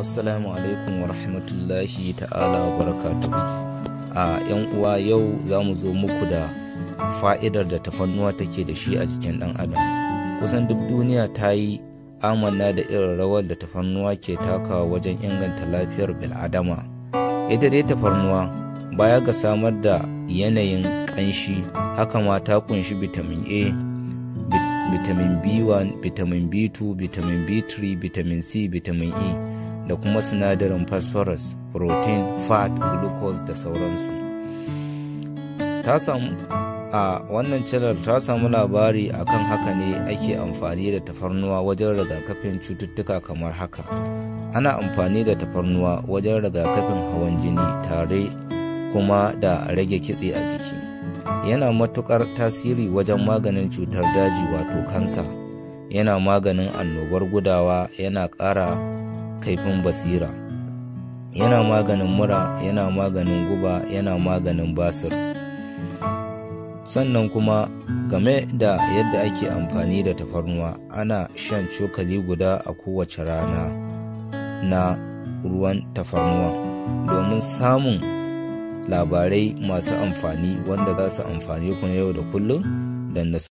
assalamu alaikum wa rahmatullahi ta'ala wa barakatuhu a yan uwa yau za mu zo muku da fa'idar da tafannuwa take da shi a jikin ɗan adam kusan duk duniya ta yi amanna da irin rawar da tafarnuwa ke takawa wajen inganta lafiyar bil'adama ita dai tafarnuwa baya ga samar da yanayin ƙanshi haka ma ta kunshi vitamin a vitamin b1 vitamin b2 vitamin b3 vitamin c vitamin e da kuma sinadarin phosphorus protein fat glucose da sauransu ta samu a wannan channel ta samu labari akan haka ne ake amfani da tafarnuwa wajen rigakafin cututtuka kamar haka ana amfani da tafarnuwa wajen rigakafin hawan jini tare kuma da rage kitse a jiki yana matukar tasiri wajen maganin cutar daji wato kansa yana maganin annobar gudawa yana ƙara kaifin basira yana maganin mura yana maganin guba yana maganin basir sannan kuma game da yadda ake amfani da tafarnuwa ana shan cokali guda a kowace rana na ruwan tafarnuwa domin samun labarai masu amfani wanda za su amfani ku na yau da kullum da